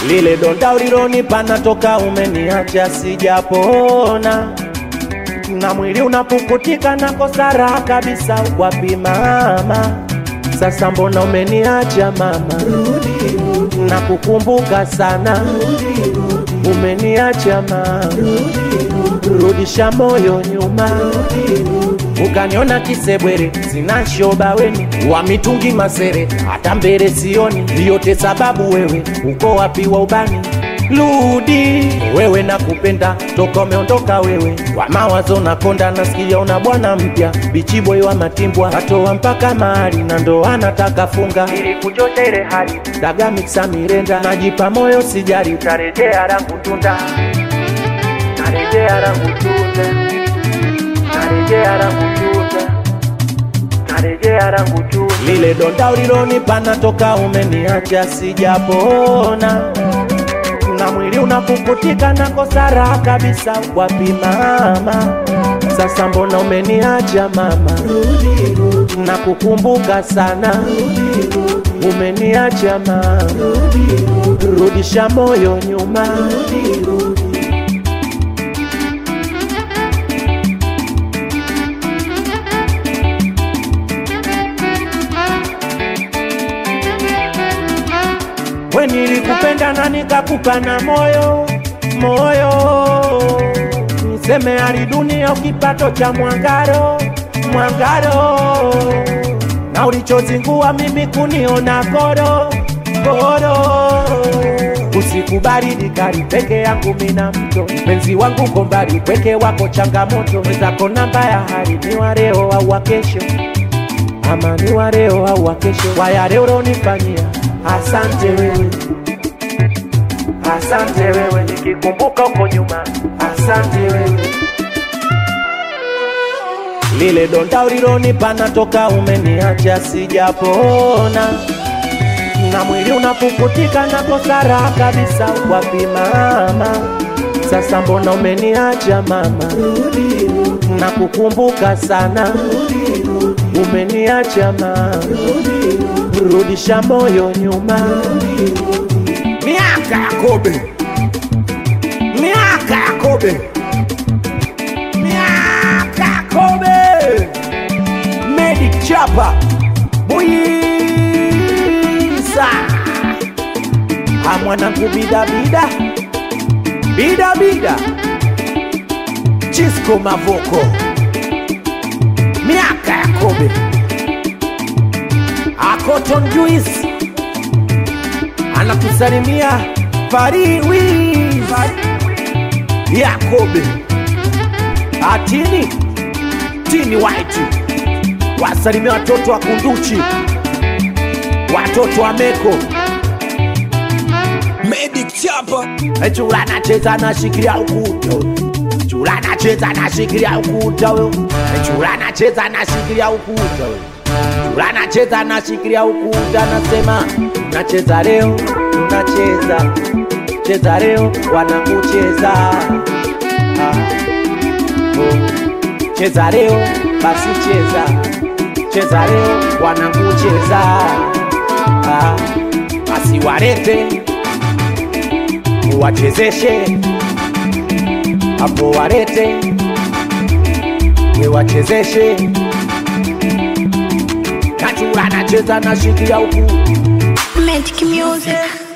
lile donda ulilonipa natoka umeniacha sijapona na mwili unapukutika na kosa raha kabisa wapi mama sasa mbona umeniacha mama na kukumbuka sana umeniacha mama rudisha moyo nyuma ukaniona kisebwere sina shoba weni wa mitungi masere hata mbele sioni yote sababu wewe uko wapi wa ubani rudi wewe nakupenda toka umeondoka wewe wa mawazo nakonda nasikia una bwana mpya bichiboi wa matimbwa atoa mpaka mahali na ndo anataka funga ili kuchosha ile hali daga miksa mirenda najipa moyo sijari tarejea rangu tunda narejea rangu tunda narejea rangu tunda narejea rangu tunda lile donda ulilonipa natoka umeniacha sijapona na mwili unapukutika na kosa raha kabisa wapi mama sasa mbona umeniacha mama na kukumbuka sana umeniacha mama rudisha moyo nyuma we nilikupenda na nikakupa na moyo moyo niseme hali dunia kipato cha mwangaro mwangaro na ulichozingua mimi kuniona koro koro usiku baridi kali peke yangu mina mto mpenzi wangu kombali peke wako changamoto mwezako namba ya hali ni wa leo au wa kesho ama ni wa leo au wa kesho waya leo ulonifanyia asante wewe asante wewe nikikumbuka huko nyuma asante wewe lile donda ulilonipa natoka umeniacha sijapona na mwili unapukutika na kosa raha kabisa wapi mama sasa mbona umeniacha mama na kukumbuka sana umeniacha mama rudisha moyo nyuma miaka ya kobe miaka ya kobe miaka ya kobe medic chapa buisa amwanangu bidabida bidabida chisco mavoko miaka ya kobe akoton juice anakusalimia fariwis yakobe atini tini white wasalimia watoto wa kunduchi watoto wa meko Medic Chapa. chula nacheza nashikilia ukuta chula nacheza nashikilia ukuta huyo chula nacheza nashikilia ukuta huyo chula nacheza nashikilia ukuta nasema nacheza leo tunacheza cheza leo wanakucheza ah. oh. cheza leo basi cheza cheza leo wanakucheza ah. basi walete uwachezeshe hapo walete wewachezeshe nachula nacheza nashikia huku Magic music.